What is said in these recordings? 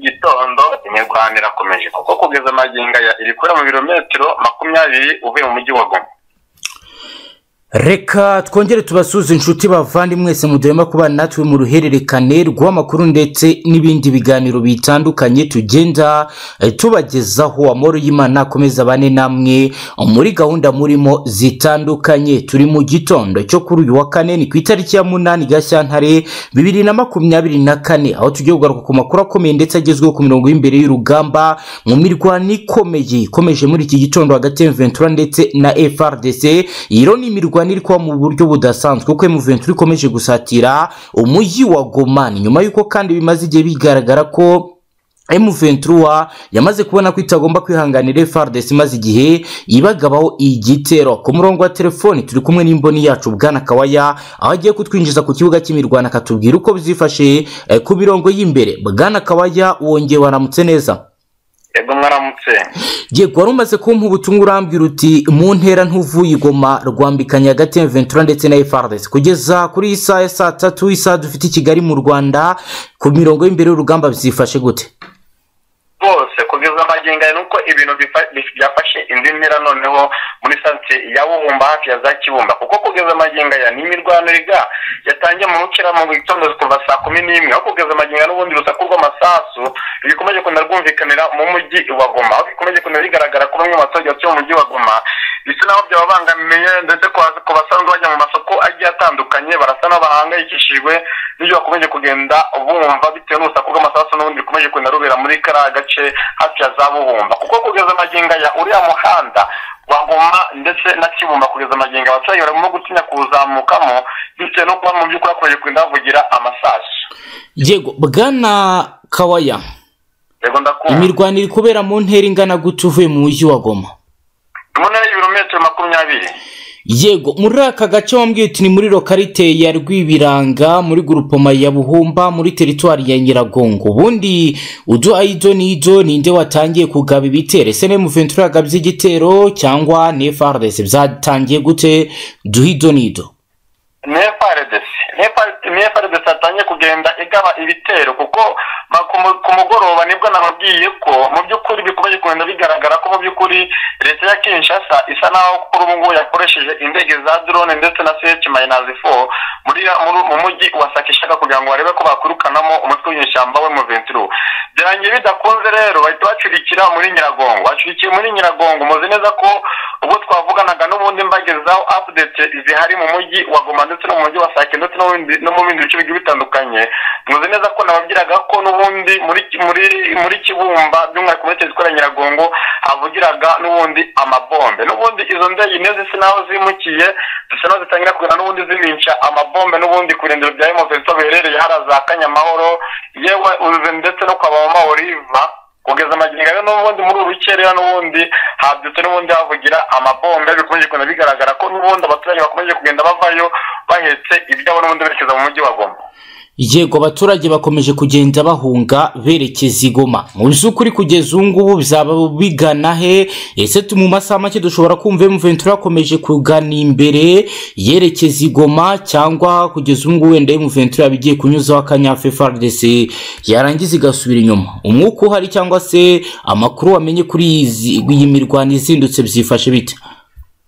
gitondo imirwano irakomeje kuko kugeza amagingo aya iri kubera mu birometero makumyabiri uvuye mu mujyi wa goma reka twongere tubasuze inshuti bavandimwe mwese mudurema kuba natwe mu ruhererekane rw'amakuru ndetse n'ibindi biganiro bitandukanye tugenda eh, tubagezaho amahoro y'imana akomeza bane namwe muri gahunda murimo zitandukanye turi mu gitondo cyo kuri uyu wa kane ni ku itariki ya munani gashyantare bibiri na makumyabiri na kane aho tugiye kugaruka ku makuru akomeye ndetse agezweho ku mirongo y'imbere y'urugamba mu mirwano ikomeye ikomeje muri iki gitondo hagati ya ventura ndetse na frdc iyi rero ni imirwano iri kuba mu buryo budasanzwe kuko ventura ikomeje gusatira umujyi wa goma ni nyuma y'uko kandi bimaze igihe bigaragara ko M23 yamaze kubona ko itagomba kwihanganira FARDC imaze igihe ibagabaho igitero ku murongo wa telefoni turi kumwe n'imboni yacu bwana Kawaya aho agiye kutwinjiza ku kibuga cy'imirwano akatubwira uko bizifashe eh, ku mirongo y'imbere bwana Kawaya wongeye waramutse neza yego mwaramutse yego wari umaze kumpa ubutumwa urambwira uti mu ntera ntuvuye igoma rwambikanye hagati ya ventura ndetse na frdc kugeza kuri iyi saha ya saa tatu isaha dufite i kigali mu rwanda ku mirongo y'imbere y'urugamba bizifashe gute rwose kugeza amagingo aya nuko ibintu bifa- bi- byafashe indi mpera noneho muri santere ya bubumba hafi ya za kibumba kuko kugeza amagingo aya ni imirwano riga yatangiye mu bukira mu gitondo kuva saa kumi n'imwe aho kugeza amagingo aya n'ubundi urusaku rw'amasasu bikomeje kugenda rwumvikanira mu mujyi wa goma aho bikomeje kugenda bigaragara ko bamwe mu baturage batuye mu mujyi wa goma bisa naho byababangamiye ndetse ku bas- ku basanzwe bajya mu masoko agiye atandukanye barasa n'abahangayikishijwe n'ibyo bakomeje kugenda bumva bitewe n'urusaku rw'amasasu n'ubundi rukomeje kugenda rubera muri kariya gace hafi ya za buhumba kuko kugeza amagingo aya uriya muhanda wa goma ndetse na kibumba kugeza amagingo abaturage barimo gutinya kuwuzamukamo bitewe no kuba mu by'ukuri hakomeje kugenda havugira amasasu yego bwana kawaya yego ndakumva imirwano iri kubera mu ntera ingana gute uvuye mu mujyi wa goma mu ntera y'ibirometero makumyabiri yego muri aka gace wambwiye uti ni muri lokarite ya rwibiranga muri gurupoma ya buhumba muri teritwari ya nyiragongo ubundi uduha ido n'ido ninde watangiye kugaba ibitero ese ni muventura yagabye igitero cyangwa ni frdc byatangiye gute duha ido n'ido nefaredesi nefaredesi yatangiye kugenda igaba ibitero kuko ma- ku mu- ku mugoroba nibwo nababwiye ko mu by'ukuri bikomeje kugenda bigaragara ko mu by'ukuri leta ya kinshasa isa naho kuri ubu ngubu yakoresheje indege za drone ndetse na sech mayinazi fo muri muri- mu mujyi wa sakishaka kugira ngo barebe ko bakwirukanamo umutwe w'inyeshyamba we muventuro byarangiye bidakunze rero bahita bacurikira muri nyiragongo bacurikiye muri nyiragongo muzi neza ko ubwo twavuganaga n'ubundi mbagezaho apudete zihari mu mujyi wa goma ndetse no mu mujyi wa sake ndetse no mu bindi- no mu bindi bice bigiye bitandukanye muzi neza ko nababwiraga ko n'ubundi muri muri muri kibumba by'umwihariko muri teritwari ya nyiragongo havugiraga n'ubundi amabombe n'ubundi izo ndege niyo zisa naho zimukiye zisa naho zitangira kugenda n'ubundi zibica amabombe n'ubundi ku irengero rya emofeso biherereye hariya za kanyamahoro yewe uze ndetse no kwa mama oliva kugeza amagingo rero n'ubundi muri uru rukerera n'ubundi habyutse n'ubundi havugira amabombe bikomeje kugenda bigaragara ko n'ubundi abaturage bakomeje kugenda bavayo bahetse ibyabo n'ubundi berekeza mu mujyi wa goma yego abaturage bakomeje kugenda bahunga berekeza i goma mu by'ukuri kugeza ubu ngubu bizaba bigana he ese tu- mu masaha make dushobora kumva emuventura akomeje kugana imbere yerekeza i goma cyangwa kugeza ubu ngubu wenda emuventura yaba igiye kunyuzaho akanyafu frdc yarangiza igasubira inyuma umwuka uhari cyangwa se amakuru wamenye kuri izi- iyi mirwano izindutse byifashe bite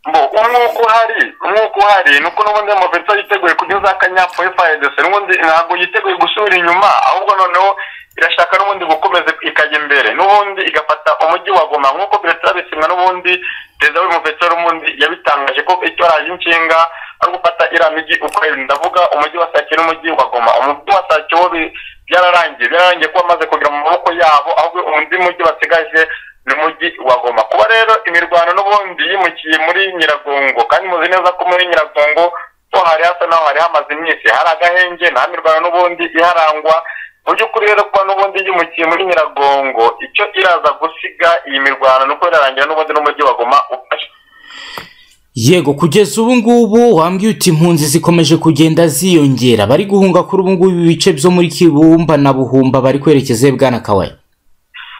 Mbo, umwuka uhari umwuka uhari ni uko n'ubundi amavuta yiteguye kugeza akanyapfa FARDC n'ubundi ntabwo yiteguye gusubira inyuma ahubwo noneho irashaka n'ubundi gukomeza ikajya imbere n'ubundi igafata umujyi wa Goma nk'uko Perezida Bisimwa n'ubundi Perezida w'Umuvetera n'ubundi yabitangaje ko icyo araje inshinga ari gufata iriya mijyi uko ari ndavuga umujyi wa Sake n'umujyi wa Goma umujyi wa Sake wo bi- byararangiye byararangiye kuba amaze kugera mu maboko yabo ahubwo undi mujyi basigaje ni umujyi wa Goma kuba rero imirwano n'ubundi yimukiye muri Nyiragongo kandi muzi neza ko muri Nyiragongo ho hari hasa naho hari hamaze iminsi hari agahenge nta mirwano n'ubundi iharangwa mu by'ukuri rero kuba n'ubundi yimukiye muri Nyiragongo icyo iraza gusiga iyi mirwano ni uko irarangira n'ubundi n'umujyi wa Goma ufashe yego kugeza ubu ngubu wambwiye uti impunzi zikomeje kugenda ziyongera bari guhunga kuri ubu ngubu ibice byo muri kibumba na buhumba bari kwerekeza bwana kawaya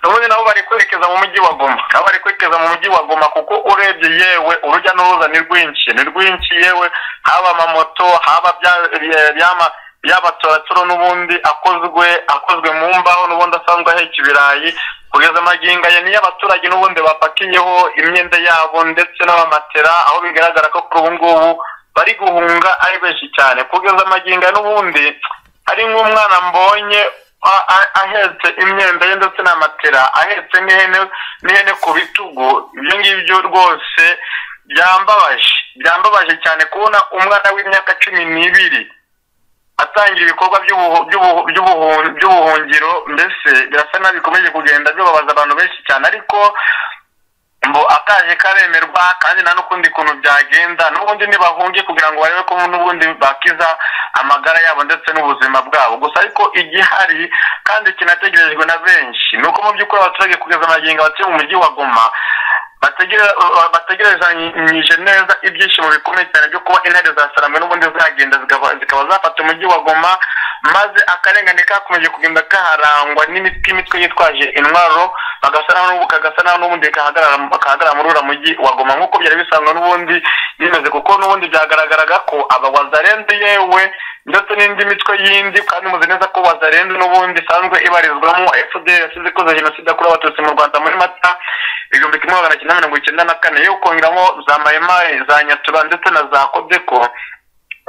ubundi nabo bari kwerekeza mu mujyi wa goma nabo bari kwerekeza mu mujyi wa goma kuko urebye yewe urujya n'uruza ni rwinshi ni rwinshi yewe haba amamoto haba bya bya- byama y'abatoraturo n'ubundi akozwe akozwe mu mbaho n'ubundi asanzwe aheka ibirayi kugeza amagingo aya niyo abaturage n'ubundi bapakiyeho imyenda yabo ndetse n'amamatera aho bigaragara ko kuri ubu ngubu bari guhunga ari benshi cyane kugeza amagingo n'ubundi ari nk'umwana mbonye ahetse imyenda ye ndetse na matera ahetse n'ihene ku bitugu ibyo ngibyo rwose byambabaje byambabaje cyane kubona umwana w'imyaka cumi n'ibiri atangira ibikorwa by'ubuhungiro mbese birasa nabi bikomeje kugenda bibabaza abantu benshi cyane ariko ngo akaje karemerwa kandi nta n'ukundi kuntu byagenda n'ubundi ntibahunge kugira ngo barebe ko n'ubundi bakiza amagara yabo ndetse n'ubuzima bwabo gusa ariko igihari kandi kinategerejwe na benshi ni uko mu by'ukuri abaturage kugeza amagingo abatuye mu mujyi wa goma bategerezanyije neza ibyishimo bikomeye cyane byo kuba intare zasaramwe n'ubundi zagenda zikaba zafata umujyi wa goma maze akarengane kakomeje kugenda kaharangwa n'imitwe yitwaje intwaro kagasa naho n'ubundi kahagarara muri uriya mujyi wa goma nk'uko byari bisanzwe n'ubundi bimeze kuko n'ubundi byagaragaraga ko aba wazarenze yewe ndetse n'indi mitwe yindi kandi muzi neza ko wazarenze n'ubundi isanzwe ibarizwamo fdr yasize ikoze jenoside yakorewe abatutsi mu rwanda muri mata ibihumbi kimwe magana cyenda mirongo icyenda na kane yo kongeramo za mayimayi za nyatura ndetse na za kodeko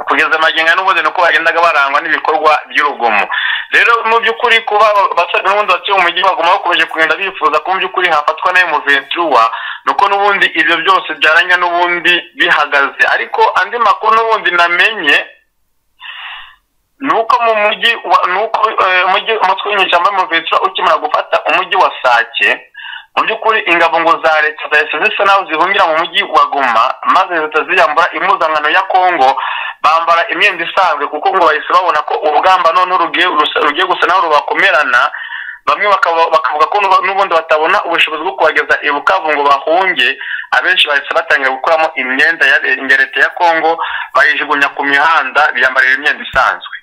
kugeza amagingo n'ubundi nuko bagendaga barangwa n'ibikorwa by'urugomo rero mu by'ukuri kuba abasaga n'ubundi batuye mu mujyi baguma bakomeje kugenda bifuza ko mu by'ukuri hafatwa nayo muventura nuko n'ubundi ibyo byose byaranya n'ubundi bihagaze ariko andi makuru n'ubundi namenye nuko mu mujyi nuko umujyi umutwe w'inyeshyamba muventura ukimara gufata umujyi wa sake mu by'ukuri ingabo ngo za leta zahise zisa naho zihungira mu mujyi wa goma maze leta ziyambura impuzankano ya kongo bambara imyenda isanzwe kuko ngo bahise babona ko urugamba noneho rugiye gusa naho rubakomerana bamwe bakavuga ko n'ubundi batabona ubushobozi bwo kubageza i bukavu ngo bahunge abenshi bahise batangira gukuramo imyenda ya leta ya kongo bayijugunya ku mihanda biyambarira imyenda isanzwe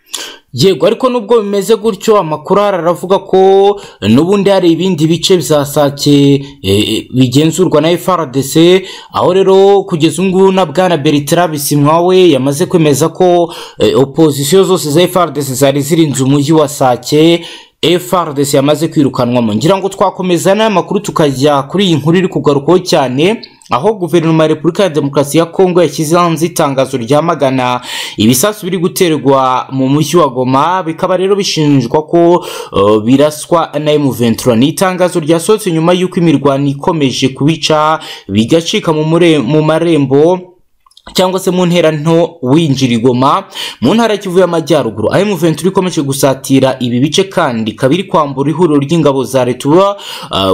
yego ariko nubwo bimeze gutyo amakuru aravuga ko n'ubundi hari ibindi bice bya sake bigenzurwa na FRDC aho rero kugeza ubu ngubu na bwana Bertrand Bisimwawe yamaze kwemeza ko opozisiyo zose za FRDC zari zirinze umujyi wa sake FRDC yamaze kwirukanwamo ngira ngo twakomeza n'aya makuru tukajya kuri iyi nkuru iri kugarukaho cyane aho guverinoma ya repubulika ya demokarasi ya kongo yashyize hanze itangazo ryamagana ibisasu biri guterwa mu mujyi wa goma bikaba rero bishinjwa ko uh, biraswa na M23 ni itangazo ryasohotse nyuma y'uko imirwano ikomeje kubica bigacika mu, mu marembo cyangwa se mu ntera nto winjira igoma mu ntara kivu y'amajyaruguru aho muventura ikomeje gusatira ibi bice kandi kabiri kwambura ihuriro ry'ingabo za leta uba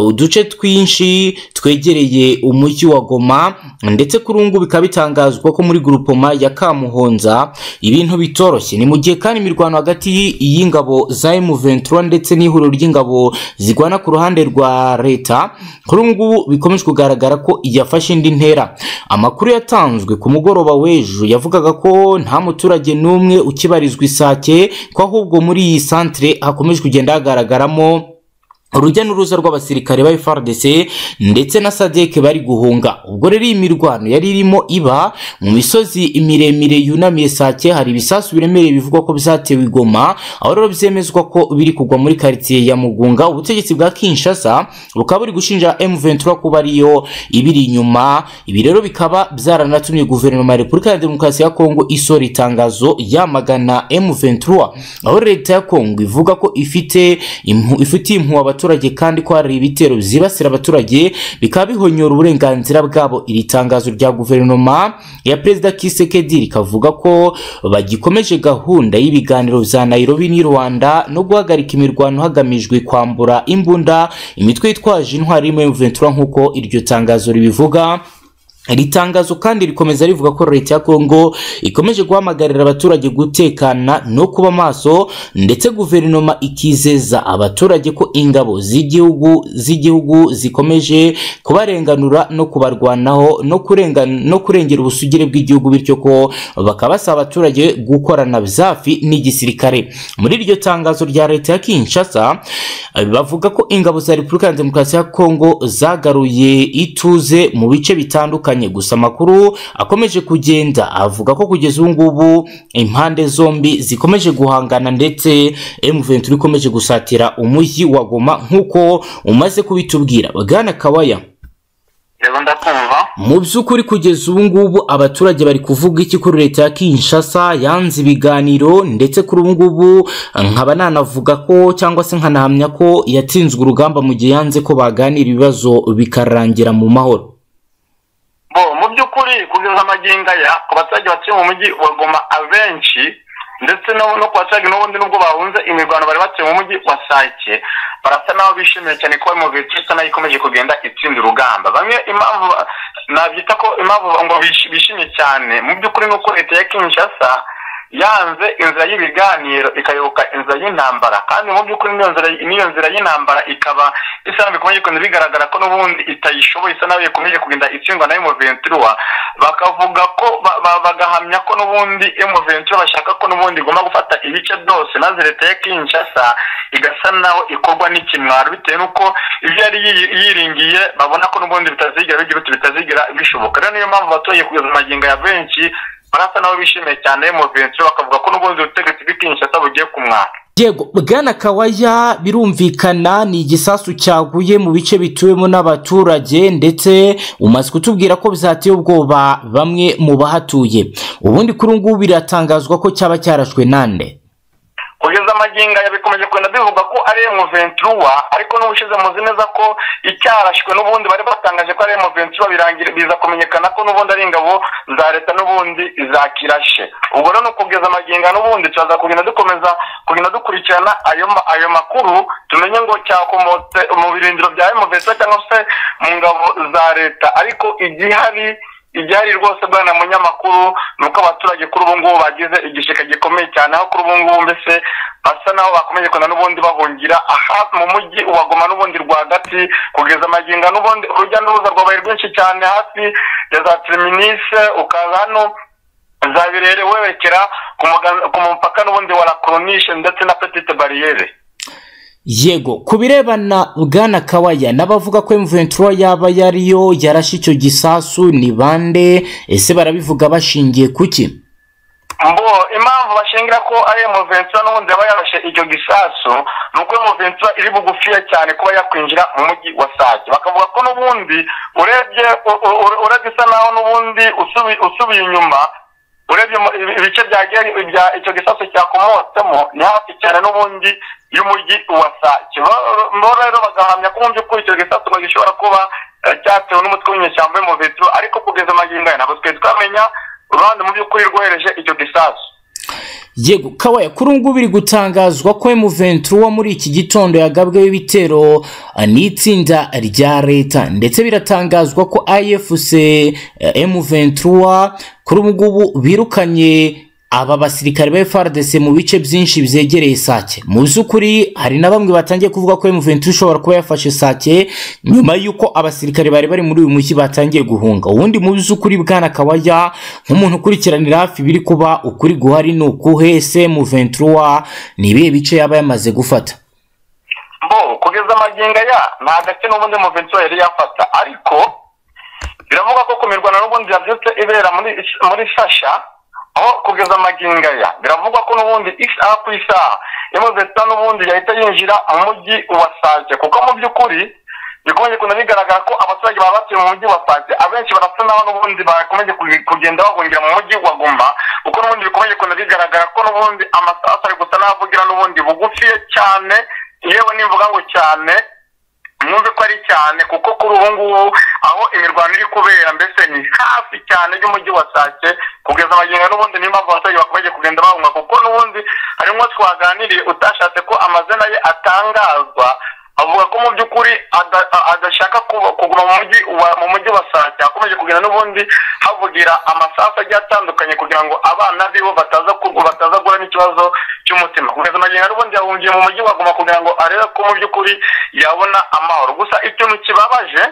uduce twinshi twegereye umujyi wa goma ndetse kuri ubu bikaba bitangazwa ko muri gurupoma ya kamuhonza ibintu bitoroshye ni mu gihe kandi imirwano hagati y'ingabo za muventura ndetse n'ihuriro ry'ingabo zigwana ku ruhande rwa leta kuri ubu ngubu bikomeje kugaragara ko yafashe indi ntera amakuru yatanzwe ku mugoroba w'ejo yavugaga ko nta muturage n'umwe ukibarizwa isake ko ahubwo muri iyi santire hakomeje kugenda hagaragaramo urujya n'uruza rw'abasirikare ba FARDC ndetse na SADC bari guhunga ubwo rero iyi mirwano yari irimo iba mu misozi miremire yunamiye Sake hari ibisasu biremereye bivugwa ko byatewe igoma aho rero byemezwa ko biri kugwa muri quartier ya Mugunga ubutegetsi bwa Kinshasa bukaba buri gushinja M23 kuba ariyo ibiri inyuma ibi rero bikaba byaranatumye guverinoma ya Repubulika ya Demokarasi ya Kongo isora itangazo yamagana M23 aho leta ya Kongo ivuga ko ifite impu ifite impu abaturage kandi ko hari ibitero byibasira abaturage bikaba bihonyora uburenganzira bwabo iri tangazo rya guverinoma ya perezida Kisekedi rikavuga ko bagikomeje gahunda y'ibiganiro bya Nairobi n'i Rwanda no guhagarika imirwano hagamijwe kwambura imbunda imitwe yitwaje intwari mu Ventura nk'uko iryo tangazo ribivuga iri tangazo kandi rikomeza rivuga ko leta ya kongo ikomeje guhamagarira abaturage gutekana no kuba maso ndetse guverinoma ikizeza abaturage ko ingabo z'igihugu z'igihugu zikomeje kubarenganura no kubarwanaho no kurenga no kurengera ubusugire bw'igihugu bityo ko bakaba basaba abaturage gukorana zafi n'igisirikare muri iryo tangazo rya leta ya Kinshasa bavuga ko ingabo za Repubulika ya Demokarasi ya Kongo zagaruye ituze mu bice bitandukanye bitandukanye gusa amakuru akomeje kugenda avuga ko kugeza ubu ngubu impande zombi zikomeje guhangana ndetse M23 ikomeje gusatira umujyi wa Goma nk'uko umaze kubitubwira Bwana Kawaya rero ndakumva mu by'ukuri kugeza ubu ngubu abaturage bari kuvuga iki kuri leta ya Kinshasa yanze ibiganiro ndetse kuri ubu ngubu nkaba nanavuga ko cyangwa se nkanahamya ko yatsinzwe urugamba mu gihe yanze ko baganira ibibazo bikarangira mu mahoro bo mu by'ukuri kugeza amagingo aya ku baturage batuye mu mujyi wa Goma abenshi ndetse no no kwa cyagi n'ubundi nubwo bahunze imirwano bari batuye mu mujyi wa Sake barasa n'aho bishimiye cyane ko mu bitsa nayo ikomeje kugenda itsinda urugamba bamwe impamvu nabyita ko impamvu ngo bishi- bishimye cyane mu by'ukuri ni uko leta ya Kinshasa yanze inzira y'ibiganiro ikayoboka inzira y'intambara kandi mu by'ukuri niyo nzira niyo nzira y'intambara ikaba isa nabi ikomeje kugenda bigaragara ko n'ubundi itayishoboye isa nabi ikomeje kugenda itsindwa na M23 bakavuga ko ba- ba- bagahamya ko n'ubundi M23 bashaka ko n'ubundi igomba gufata ibice byose maze leta ya Kinshasa igasa naho ikorwa n'ikimwaro bitewe n'uko ibyo yari yi- yiringiye babona ko n'ubundi bitazigira bigira uti bitazigira bishoboka rero niyo mpamvu abaturage kugeza amagingo ya benshi barasa nabo bishimiye cyane M23 bakavuga ko n'ubundi ubutegetsi bw'Ikinshasa bugiye kumwara Diego Bwana Kawaya birumvikana ni igisasu cyaguye mu bice bituwemo n'abaturage ndetse umaze kutubwira ko bizateye ubwoba bamwe mu bahatuye ubundi kuri ubu ngubu biratangazwa ko cyaba cyarashwe nande kugeza amagingo aya bikomeje kugenda bivuga ko ari M23 ariko n'ubushize muzi neza ko icyarashwe n'ubundi bari batangaje ko ari M23 birangira biza kumenyekana ko n'ubundi ari ingabo za leta n'ubundi zakirashe ubwo rero ni ukugeza amagingo aya n'ubundi turaza kugenda dukomeza kugenda dukurikirana ayo ma- ayo makuru tumenye ngo cyakomotse mu birindiro bya M23 cyangwa se mu ngabo za leta ariko igihari igihari rwose bwana munyamakuru ni uko abaturage kuri ubu ngubu bagize igishika gikomeye cyane aho kuri ubu ngubu mbese basa naho bakomeje kugenda n'ubundi bahungira aha mu mujyi wa Goma n'ubundi rwagati kugeza amagingo n'ubundi urujya n'uruza rwabaye rwinshi cyane hafi ya za tiriminise ukaza hano za birere werekera ku muga- ku mupaka n'ubundi wa la Coronishe ndetse na petite bariyere Yego ku birebana Bwana Kawaya n'abavuga ko M23 yaba yariyo yarashe icyo gisasu ni bande ese barabivuga bashingiye kuki mbo impamvu bashingira ko ari M23 n'ubundi yaba yarashe icyo gisasu ni uko M23 iri bugufiya cyane kuba yakwinjira mu mujyi wa Sake bakavuga ko n'ubundi urebye u- u- u- urebye isa naho n'ubundi usubi- usubiye inyuma urebye mu- ibi- ibice bya gari- bya- icyo gisasu cyakomotsemo ni hafi cyane n'ubundi y'umujyi wa Sake Bo- bo rero bagahamya ko mu by'ukuri icyo gisasu ngo gishobora kuba eh, cyatewe n'umutwe w'inyeshyamba M23 ariko kugeza amagingo aya ntabwo twari twamenya uruhande mu by'ukuri rwohereje icyo gisasu Yego kawaya kuri ubu ngubu biri gutangazwa ko M23 wo muri iki gitondo yagabweho ibitero eh, n'itsinda rya leta ndetse biratangazwa ko AFC eh, M23 kuri ubu ngubu birukanye aba basirikare ba FARDC mu bice byinshi byegereye Sake mu by'ukuri hari na bamwe batangiye kuvuga ko M23 ishobora kuba yafashe Sake nyuma y'uko abasirikare bari bari muri uyu mujyi batangiye guhunga ubundi mu by'ukuri bwana Kawaya nk'umuntu ukurikiranira hafi biri kuba ukuri guhari ni ukuhe se mu 23 ni ibihe bice yaba yamaze gufata bo kugeza amagingo aya nta gace n'ubundi muventura yari yafata ariko biravuga ko ku mirwano n'ubundi yabyutse ibera muri muri sasha aho kugeza amagingo aya biravugwa ko n'ubundi isaha ku isaha imuventura n'ubundi yahita yinjira mu mujyi wa sake kuko mu by'ukuri bikomeje kugenda bigaragara ko abaturage baba batuye mu mujyi wa Sake abenshi barasa naho n'ubundi bakomeje kuge- kugenda bahungira mu mujyi wa Goma kuko n'ubundi bikomeje kugenda bigaragara ko n'ubundi amasasu ari gusa n'avugira n'ubundi bugufi cyane yewe nimvuga ngo cyane mwumve ko ari cyane kuko kuri ubu ngubu aho imirwano iri kubera mbese ni hafi cyane y'umujyi wa Sake kugeza amagingo n'ubundi niyo mpamvu abaturage bakomeje kugenda bahunga kuko n'ubundi harimo twaganiriye utashatse ko amazina ye atangazwa avuga ko mu by'ukuri ada- a- adashaka kuba- kuguma mu mujyi wa mu mujyi wa Sake akomeje kugenda n'ubundi havugira amasasu agiye atandukanye kugira ngo abana bibo bataza kurwa bataza guhura n'ikibazo cy'umutima kugeza amagingo n'ubundi yahungiye mu mujyi wa Goma kugira ngo arebe ko mu by'ukuri yabona amahoro gusa ikintu kibabaje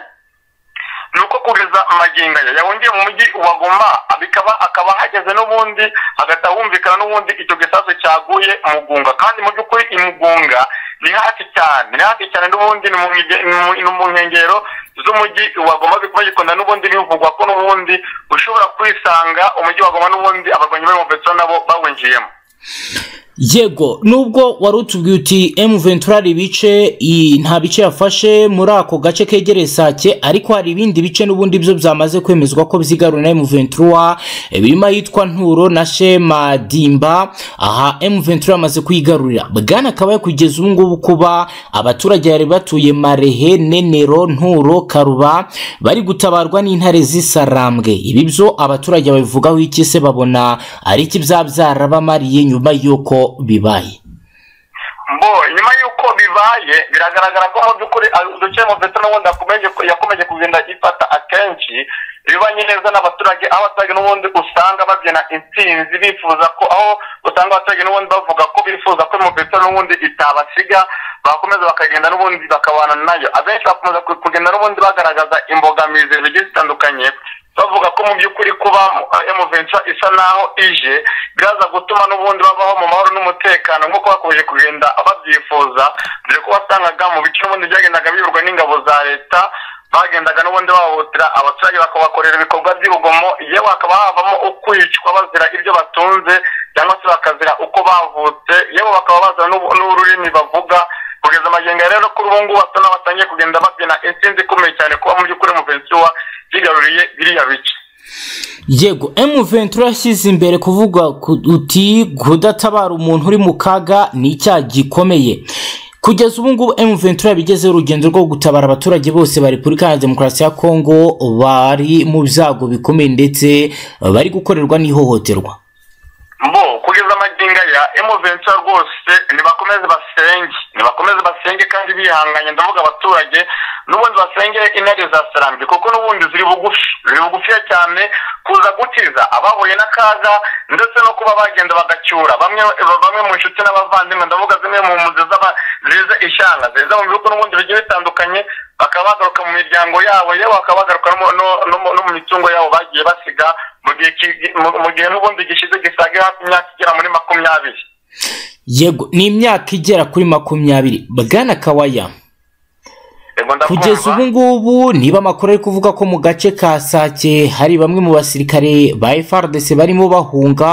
ni uko kugeza amagingo aya yahungiye mu mujyi wa Goma bikaba akaba ahageze n'ubundi hagahita humvikana n'ubundi icyo gisasu cyaguye mugunga kandi mu by'ukuri imugunga ni hafi cyane ni hafi cyane n'ubundi ni mu mige- ni mu- ni mu nkengero z'umujyi wa goma bikaba bigikunda n'ubundi bivugwa ko n'ubundi ushobora kwisanga umujyi wa goma n'ubundi abarwanyi b'imofeso nabo bawinjiyemo yego nubwo wari utubwiye uti emu ventura hari ibice i- nta bice yafashe muri ako gace kegereye sake ariko hari ibindi bice n'ubundi byo byamaze kwemezwa ko byigarura na emu ventura eh, birimo ahitwa nturo na shema dimba aha emu ventura yamaze kuyigarurira bwana akaba kugeza ubu ngubu kuba abaturage bari batuye marehe nenero nturo karuba bari gutabarwa n'intare z'isarambwe ibi byo abaturage babivugaho iki se babona ari iki byaba byarabamariye nyuma y'uko bibaye mbo nyuma y'uko bibaye biragaragara ko mu by'ukuri a- uduce mu veto n'ubundi yakomeje yakomeje kugenda ifata akenshi ibibanye neza n'abaturage aho abaturage n'ubundi usanga babyina intsinzi bifuza ko aho usanga abaturage n'ubundi bavuga ko bifuza ko mu veto n'ubundi itabasiga bakomeza bakagenda n'ubundi bakabana nayo abenshi bakomeza ku- kugenda n'ubundi bagaragaza imbogamizi zigiye zitandukanye bavuga ko mu by'ukuri kuba emuventura isa naho ije biraza gutuma n'ubundi babaho mu mahoro n'umutekano nk'uko bakomeje kugenda babyifuza dore ko wasangaga mu bice n'ubundi byagendaga biyoborwa n'ingabo za leta bagendaga n'ubundi bahohotera abaturage bakabakorera ibikorwa by'urugomo yewe hakaba havamo ukwicwa bazira ibyo batunze cyangwa se bakazira uko bavutse yewe bakaba bazira n'ubu- n'ururimi bavuga kugeza amagingo ya rero kuri ubu ngubu batona batangiye kugenda babyina intsinzi ikomeye cyane kuba mu by'ukuri muventura yigaruriye biriya bice yego emu ventura yashyize imbere kuvuga ku- uti kudatabara umuntu uri mu kaga ni icyaha gikomeye kugeza ubu ngubu emu ventura yabigezeho urugendo rwo gutabara abaturage bose ba repubulika ya demokarasi ya kongo bari mu byago bikomeye ndetse bari gukorerwa n'ihohoterwa mbo kugeza amagingo aya emuventura rwose nibakomeze basenge nibakomeze basenge kandi bihanganye ndavuga abaturage n'ubundi basenge intare za sarambye kuko n'ubundi ziri bugufi ziri bugufiya cyane kuza gukiza abahuye n'akaga ndetse no kuba bagenda bagacyura bamwe bamwe mu nshuti n'abavandimwe ndavuga zimwe mu mpunzi z'aba- ziza ishyanga ziza mu bihugu n'ubundi bigiye bitandukanye bakaba bagaruka mu miryango yabo yewe bakaba bagaruka no mu- no- no mu- no mu mitungo yabo bagiye basiga mu gihe ki- mu- mu gihe n'ubundi gishize gisaga hafi imyaka igera muri makumyabiri yego ni imyaka igera kuri makumyabiri bwana kawaya Yego, ndakumva. kugeza ubu ngubu niba amakuru ari kuvuga ko mu gace ka sake hari bamwe mu basirikare ba frdc barimo bahunga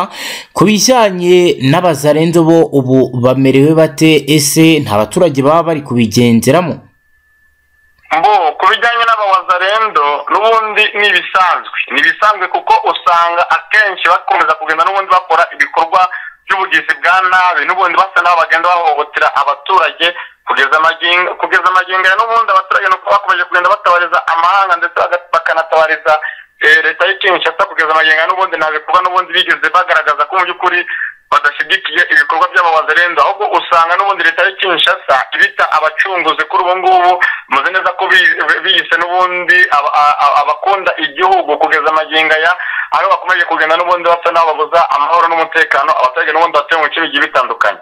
ku bijyanye n'abazarenzo bo ubu bamerewe bate ese nta baturage baba bari kubigenderamo mbo ku bijyanye n'abawazarendo n'ubundi ni ibisanzwe ni ibisanzwe kuko usanga akenshi bakomeza kugenda n'ubundi bakora ibikorwa by'ubugizi bwa nabi n'ubundi basa n'aho bagenda bahohotera abaturage kugeza amagingo kugeza amagingo ya n'ubundi abaturage nuko bakomeje kugenda batabariza amahanga ndetse baga- bakanatabariza eh, leta y'ikinshasa kugeza amagingo ya n'ubundi nta bikorwa n'ubundi bigeze bagaragaza ko mu by'ukuri badashyigikiye ibikorwa by'abawazarendo ahubwo usanga n'ubundi leta ya kinshasa ibita abacunguzi kuri ubu ngubu muzi neza ko bi- bi- biyise n'ubundi aba- a- a- abakunda igihugu kugeza amagingo aya aho bakomeje kugenda n'ubundi basa n'aho babuza amahoro n'umutekano abaturage n'ubundi batuye mu bice bigiye bitandukanye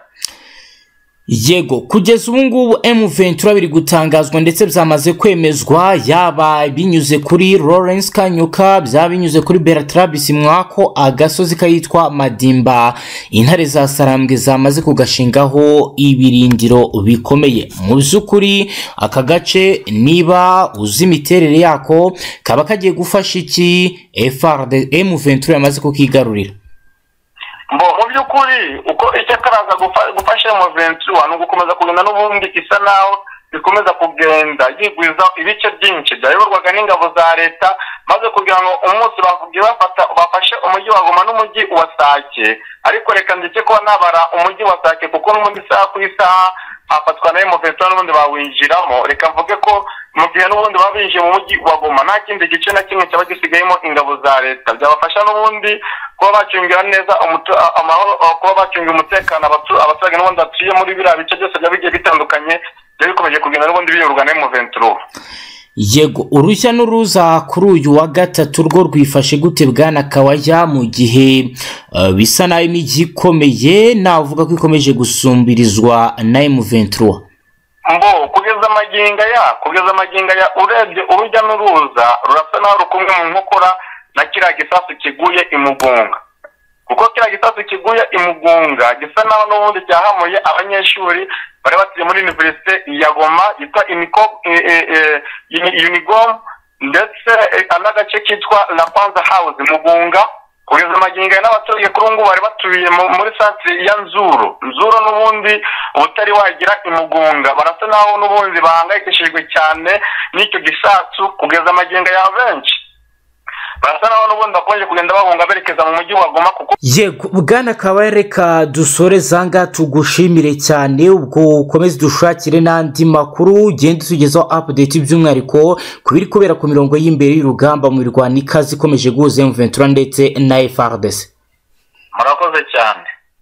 yego kugeza ubu ngubu M23 biri gutangazwa ndetse byamaze kwemezwa yaba binyuze kuri Lawrence Kanyuka byaba binyuze kuri Bertrand Bisimwako agasozi kayitwa Madimba intare za Sarambwe zamaze kugashingaho ibirindiro bikomeye mu by'ukuri aka gace niba uzi imiterere yako kaba kagiye gufasha iki FRD M23 yamaze kukigarurira mbo mu by'ukuri uko icyo karaza gufa- gufasha mu ventura ni ugukomeza kugenda n'ubundi isa naho ikomeza kugenda yigwiza ibice byinshi byayoborwaga n'ingabo za leta maze kugira ngo umunsi bavuge bafata bafashe umujyi wa goma n'umujyi wa sake ariko reka ndetse kuba nabara umujyi wa sake kuko n'ubundi isaha ku isaha hafatwa na emuventura n'ubundi bawinjiramo reka mvuge ko mu gihe n'ubundi baba binjiye mu mujyi wa goma nta kindi gice na kimwe cyaba gisigayemo ingabo za leta byabafasha n'ubundi kuba bacungira neza umutu- a- amahoro a- kuba bacungira umutekano abatu- abaturage n'ubundi batuye muri biriya bice byose byaba bigiye bitandukanye byari bikomeje kugenda n'ubundi biyoborwa na emuventura yego urushya n'uruza kuri uyu wa gatatu rwo rwifashe gute bwana kawajya mu gihe eh, bisa naho imijyi ikomeye navuga ko ikomeje gusumbirizwa na M23 mbo kugeza amagingo ya kugeza amagingo ya urebye urujya n'uruza rurasa n'aho rukumwe mu nkokora na kiriya gisasu kiguye imugunga kuko kiriya gisasu kiguye imugunga gisa naho n'ubundi cyahamuye abanyeshuri bari batuye muri iniverisite ya goma yitwa unigom ndetse n'agace kitwa la panza house mugunga kugeza magingo n'abaturage kuri ubu ngubu bari batuye muri santire ya nzuru nzuru n'ubundi utari wagira imugunga barasa naho n'ubundi bahangayikishijwe cyane n'icyo gisasu kugeza amagingo ya benshi barasa naho n'ubundi bakomeje kugenda bahunga berekeza mu mujyi wa goma kuko yego bwana kabareka dusore zanga tugushimire cyane ubwo ukomeze dushakire n'andi makuru ugenda utugezaho apudeti by'umwihariko ku biri kubera ku mirongo y'imbere y'urugamba mu mirwano ikaze ikomeje guhuza M23 ndetse na FARDC murakoze cyane